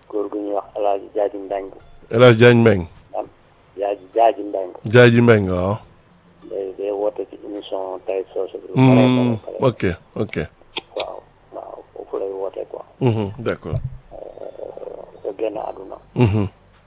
góor gu ñuy wax El Hadj Jaaji Mbeng El Hadj Diagne Mbeng am Jaaji Jaaji Mbeng Jaaji Mbeng waaw day day woote ci émission tay soose bi. Hmm, ok ok waaw waaw foofu lay woote quoi. Mhm, d'accord te génn àdduna. Mhm,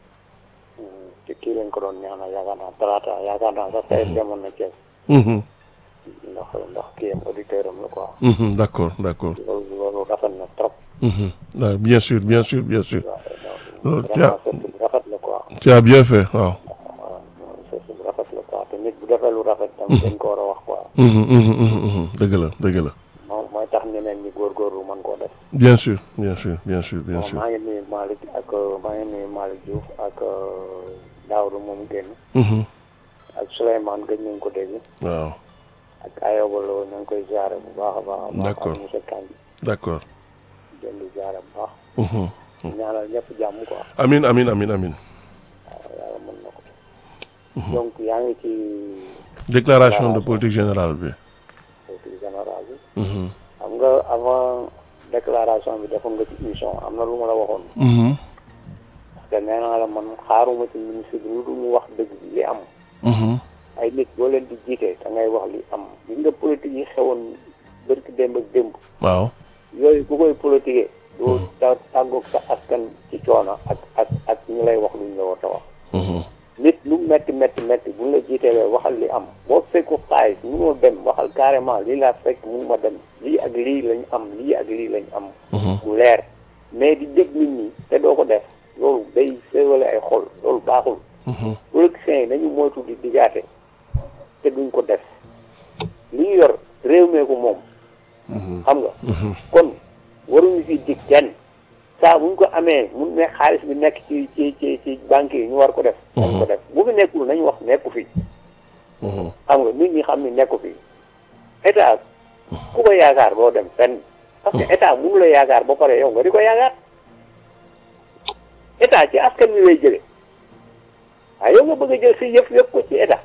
ci kii lañ ko doon ñaanal yaakaar naa talaata yaakaar naa sax tey demoon na Thiès mhm, ndax ndax kii am auditeur am la quoi. mhm, d'accord d'accord loolu loolu rafet na trop. Mhm. Ah, bien sûr bien sûr bien sûr waaw loolu non tu as vraiment c'est bu rafet la quoi. tu as bien fait waaw waaw c'est bu rafet la quoi te nit bu defee lu rafet tam dañ ko war a wax quoi. Mhm, mhm, mhm, mhm. dëgg la dëgg la moom mooy tax ñeneen ñi góorgóorlu mën koo def. bien sûr bien sûr bien sûr bien bon sûr maa ngi nuyu Malick ak maa ngi nuyu Malick Diouf ak Daouda moom génn Mhm, ak Souleymane gëj nañ ko dégg waaw ak Ayoba Lo ñu ngi koy ziare bu baax a baax. a baax D'accord. ak monsieur Kandji d'accord jënd ziare bu baax. Mhm. ñaanal ñëpp jàmm quoi amin amin amin amin waaw yàlla mën na ko. donc yaa ngi ci déclaration de politique générale bi politique générale bi. Mhm, xam nga avant déclaration bi defoon nga ci émission am na lu ma la waxoon. mhm, parce que nee naa la man xaaruma ci ministre bi lu dul mu wax dëgg bi li am. mhm, ay nit boo leen di jiite da ngay wax li am gis nga politique yi xewoon bërki démb ak démb waaw yooyu ku koy politiquer doo ta tàggoog sa askan ci coono ak ak ak ñu lay wax luñ la war a wax Mhm, nit lu metti metti metti buñ la jiitelee waxal li am boo fekku xaalis munoo dem waxal carrément lii laa fekk mun ma dem lii ak lii lañ am lii ak lii lañ am mhm, mu leer mais di dégg nit ñi te doo ko def loolu day séewale ay xol loolu baaxul mhm, politiciens yi nañu moytu di digaate te duñ ko def li ñu yor réew mee ko moom mhm, xam nga mhm. kon waruñu fi dig kenn saa buñ ko amee mun ne xaalis bi nekk ci ci ci ci banque yi ñu war ko def nañ ko def bu fi nekkul nañu wax nekku fi Mhm, xam nga nit ñi xam ni nekku fi état ku ko yaakaar doo dem fenn parce que état mënu la yaakaar ba pare yow nga di ko yaakaar état ci askan wi lay jële waaye yow nga bëgg a jël si yëf yëpp ko ci état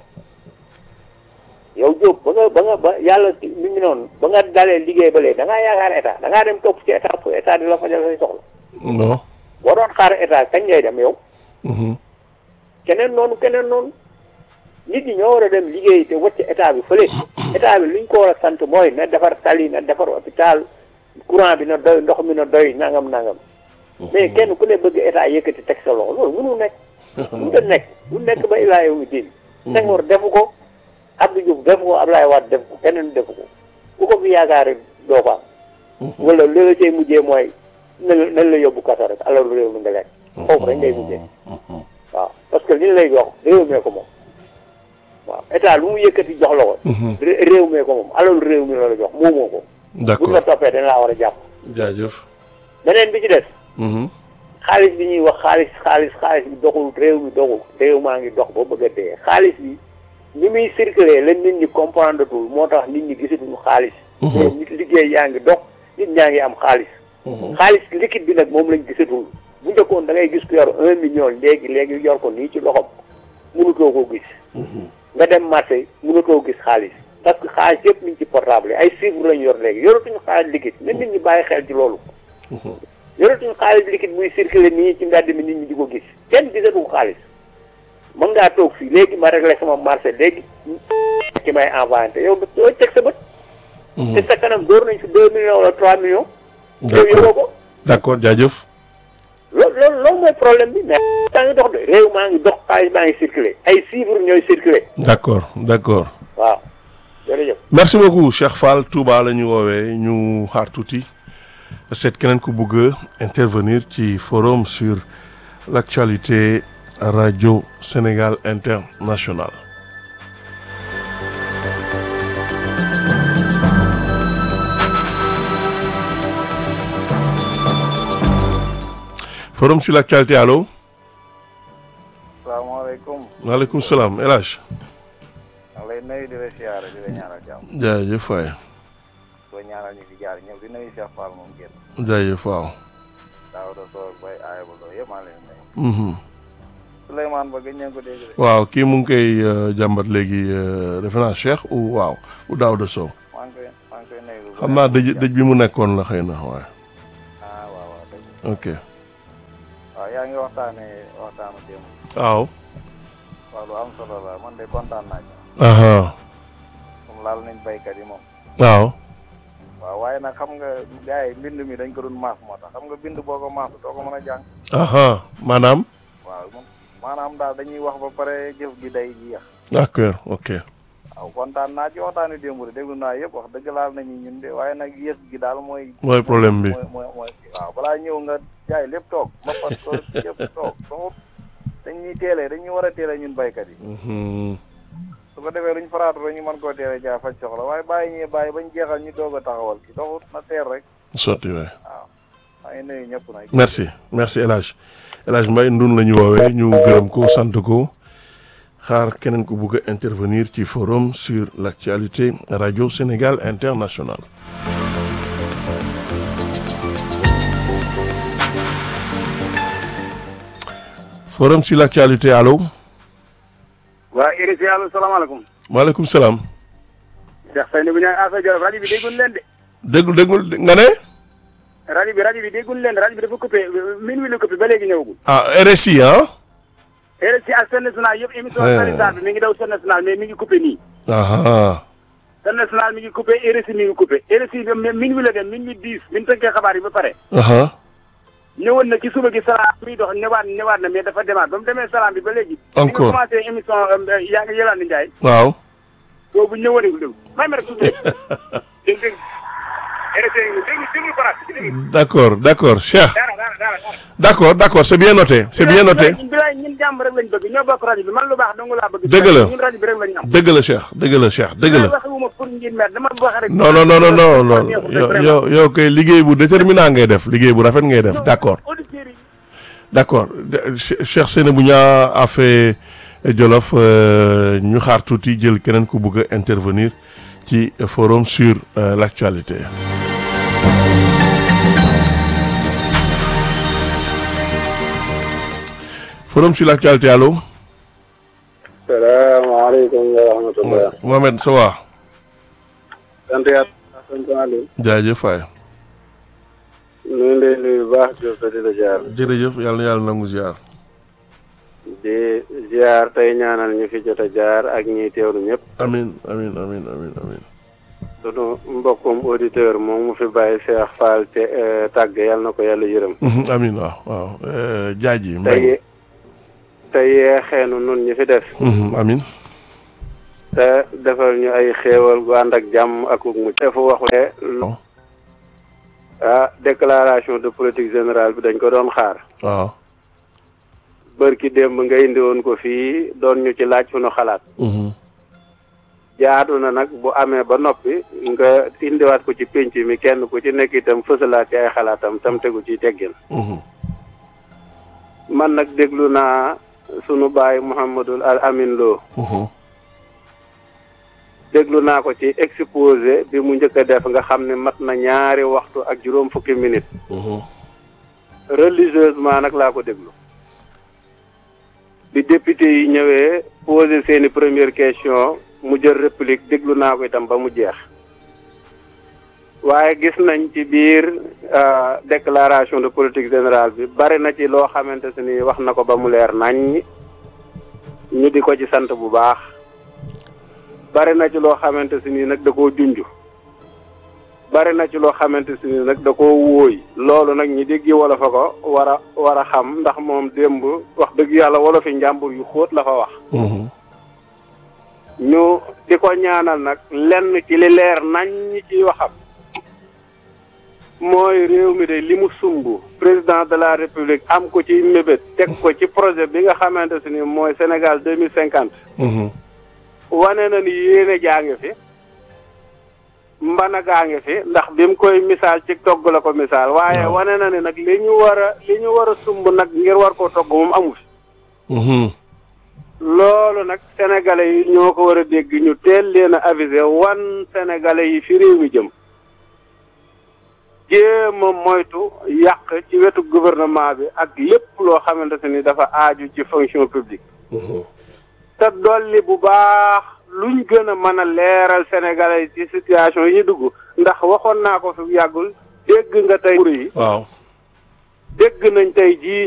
yow Diop ba nga ba nga ba yàlla mi ngi noonu ba nga dalee liggéey ba léegi da ngaa yaakaar état da ngaa dem topp ci état pour état di la fajal say soxla non boo doon xaar état kañ ngay dem yow Mhm, keneen noonu keneen noonu nit ñi ñoo war a dem liggéey te wacc état bi fële état bi li ñu ko war a sant mooy na defar tali na defar hôpital courant bi na doy ndox mi na doy nangam nangam mais kenn ku ne bëgg état yëkkati teg sa loxo loolu mënu nekk mënu ta nekk mu nekk ba ilaa yow mi diin Senghor defu ko Abdou Diouf defu ko Abdoulaye Wade defu ko keneen defu ko ku ko fi yaakaar doo ko am wala li la cay mujjee mooy nan nan la yóbbu kaso rek alalu réew mi nga lekk foofu rek ngay mujjee mhm. waaw parce que li ñu lay jox réew mee ko moom waaw état lu mu yëkkati jox la ko ré- réew mee ko moom alalu réew mi la la jox moomoo ko buñ la d'accord toppee dañ laa war a jàpp jaajëf beneen bi ci des Mhm, xaalis bi ñuy wax xaalis xaalis xaalis bi doxul réew mi doxul réew maa ngi dox ba bëgg a dee xaalis bi ni muy circuler la nit ñi comprendre tul moo tax nit ñi gisatuñu xaalis mais nit liggéey yaa ngi dox nit ñaa ngi am xaalis xaalis liquide bi nag moom lañ gisatul bu njëkkoon da ngay gis ku yor un million léegi léegi yor ko nii ci loxom mënutoo koo gis nga dem marché mënutoo gis xaalis parce que xaalis yëpp mi ngi ci portable yi ay chiffres lañ yor léegi yoratuñu xaalis liquide na nit ñi bàyyi xel ci loolu yoratuñu xaalis liquide muy circuler nii ci mbedd mi nit ñi di ko gis kenn gisatu ko xaalis mën ngaa toog fii léegi ma réglé sama marché léegi ci may envoyé te yow doo teg sa bët te sa kanam door nañ fi deux millions wala trois millions yow yoroo ko d'accord jaajëf loolu loolu loolu mooy problème bi mais maa ngi dox de réew maa ngi dox xaalis maa ngi circulé ay chiffres ñooy circulé d'accord d'accord waaw jërëjëf merci beaucoup Cheikh Fall Touba la ñu woowee ñu xaar tuuti seet keneen ku bëgg a intervenir ci forum sur l'actualité radio Sénégal international forum sur l'actualité allo salaamaaleykum waaleykum salaam El Hadj maa ngi lay nuyu di la siyaare di la ñaanal jàmm jaajëf waay doo ñaanal ñu fi jaar ñëw di nuyu Cheikh Fall moom génn jaajëf waaw daaw da soog bay aaya ba loolu yëpp maa ngi lay nuyu Mhm. Souleymane ba gën ngeen ko dégg de waaw kii mu ngi koy euh, jàmbat léegi euh, defe naa Cheikh ou waaw ou Daouda Sow maa ngi koy maa ngi koy nuyu lu xam naa bëri. dëj dëj bi mu nekkoon la xëy na waaye ah waaw waaw dëgg ok waaw waaw yaa ngi waxtaanee waxtaanu démb waaw waaw lu am solo la man de kontaan naa ci aha moom laal nañ baykat yi moom waaw waaw waaye nag xam nga gars yi mbind mi dañ ko doon maas moo tax xam nga bind boo ko maas doo ko mën a jàng aha maanaam waaw moom maanaam daal dañuy wax ba pare jëf gi day jeex d'accord ok waaw kontaan naa ci waxtaanu démb de déglu naa yëpp wax dëgg laal nañu ñun de waaye nag yées gi daal mooy mooy problème bi mooy mooy mooy waaw balaa ñëw nga jaay lépp toog ba pat ko lépp toog toog dañuy teelee dañuy war a teelee ñun baykat yi Mhm. su ko defee luñ faraatu rek ñu mën koo teelee jaay faj soxla waaye bàyyi ñee bàyyi bañ jeexal ñu doog a taxawal ki doxut na teer rek sotti waay waaw maa ngi nuyu ñëpp nag merci merci El Hadj El Hadj Mbaye ndun la ñu woowee ñu gërëm ko sant ko xaar keneen ku bugg a intervenir ci forum sur l'actualité radio Sénégal international forum sur l'actualité allo waa RIC allo salaamaaleykum. maaleykum salaam Cheikh Seydou bu ñu naan affaire Jolof rajo bi déggul leen de. déglu déggul nga ne rajo bi rajo bi déggul leen rajo bi dafa coupé min wi la coupé ba léegi ñëwagul. ah RSI ah RIC ak Sen National yëpp émission Ouais. sanitaire bi mi ngi daw Sen National mais mi ngi coupé nii. aha Sen National mi ngi coupé RIC mi ngi coupé RIC bi mi- min wi la dem min wi diis bi ñu tënkee xabaar yi ba pare. aha ñëwoon na ci suba gi salaam muy dox ñëwaat ñëwaat na mais dafa demaat ba mu demee salaam bi ba léegi. Encore. bi nga commencé émission euh, yaa ngi Yolande Ndiaye. waaw boobu ñëwoon nañu déglu may ma rek tuuti rek. dégg nga RIC déglu déglu ko rajo déglu. d'accord d'accord Cheikh dara dara dara dara. d'accord d'accord c'est bien noté c'est bien noté ñun bilaay ñun jàmm rek lañ bëgg ñoo bokk rajo bi man lu baax dong laa bëgg. Dëgg la. ñun rajo bi rek lañ am. dëgg la Cheikh dëgg la Cheikh dëgg la waxuma pour ngir mer dama wax rek. non non non non non non yow yow yow kay liggéey bu déterminant ngay def liggéey bu rafet ngay def d'accord auditeurs yi d'accord De- Che- Cheikh Seynabou Niang a fait Jolof euh, ñu xaar tuuti jël keneen ku bëgg a intervenir ci forum sur euh, l'actualité forum sur l'actualité allo salaamaaleykum wa rahmatulah. Mohamed ça va sant yàlla. sant Aliou. jaajëf waay ñu ngi lay nuyu bu baax Diop di la ziar. jërëjëf yàlla na yàlla nangu ziar di ziar tey ñaanal ñu fi jot a jaar ak ñiy teewlu ñëpp. amin amin amin amin amin sunu mbokkum auditeur moom mu fi bàyyi Cheikh Fall te tàgg yàlla na ko yàlla yërëm. Mhm, amin waaw waaw euh, jaaji tey mbay tey yeexeenu nun ñi fi def. Mhm, amin te defal ñu ay xéewal gu ànd ak jàmm ak ug mucc. dafa waxu Oh. ah déclaration de politique générale bi dañ ko doon xaar. waaw bërki démb nga indi woon ko fii doon ñu ci laaj fu nu xalaat. Mhm, jaadu na nag bu amee ba noppi nga indiwaat ko ci pénc mi kenn ku ci nekk itam fësalaat ci ay xalaatam tam tegu ci teggin mhm, man nag déglu naa sunu baay Mouhamadul Al Amin Lo mhm, déglu naa ko ci exposé bi mu njëkk a def nga xam ne mat na ñaari waxtu ak juróom fukki minute mhm. religieusement nag laa ko déglu bi député yi ñëwee posé seeni première question mu jël réplique déglu naa ko itam ba mu jeex waaye gis nañ ci biir euh, déclaration de politique générale bi bari na ci loo xamante se ni wax na ko ba mu leer nañ ñu di ko ci sant bu baax bari na ci loo xamante se ni nag da koo junj bari na ci loo xamante si ni nag da koo wóoy loolu nag ñi déggi wolof a ko war a war a xam ndax moom démb wax dëgg yàlla wolofi njàmbur yu xóot la fa wax Mhm, ñu di ko ñaanal nag lenn ci li leer nañ ñi ciy waxam mooy réew mi de li mu sumb président de la république am ko ci mébét teg ko ci projet bi nga xamante si ni mooy Sénégal deux mille cinquante mhm, wane na ni yéene jaa ngi fi mbana gaa ngi fi ndax bi mu koy misaal ci togg la ko misaal waaye Waaw. wane na ni nag li ñu war a li ñu war a sumb nag ngir war koo togg moom amu fi mhm. loolu nag sénégalais yi ñoo ko war a dégg ñu teel leen a avisé wan sénégalais yi fi réew mi jëm jéem a moytu yàq ci wetu gouvernement bi ak lépp loo xamante ni dafa aaju ci fonction publique Mhm. te dolli bu baax luñ gën a mën a leeral sénégalais yi ci situation yi ñu dugg ndax waxoon naa ko fi yàggul dégg nga tey yi waaw dégg nañ tey jii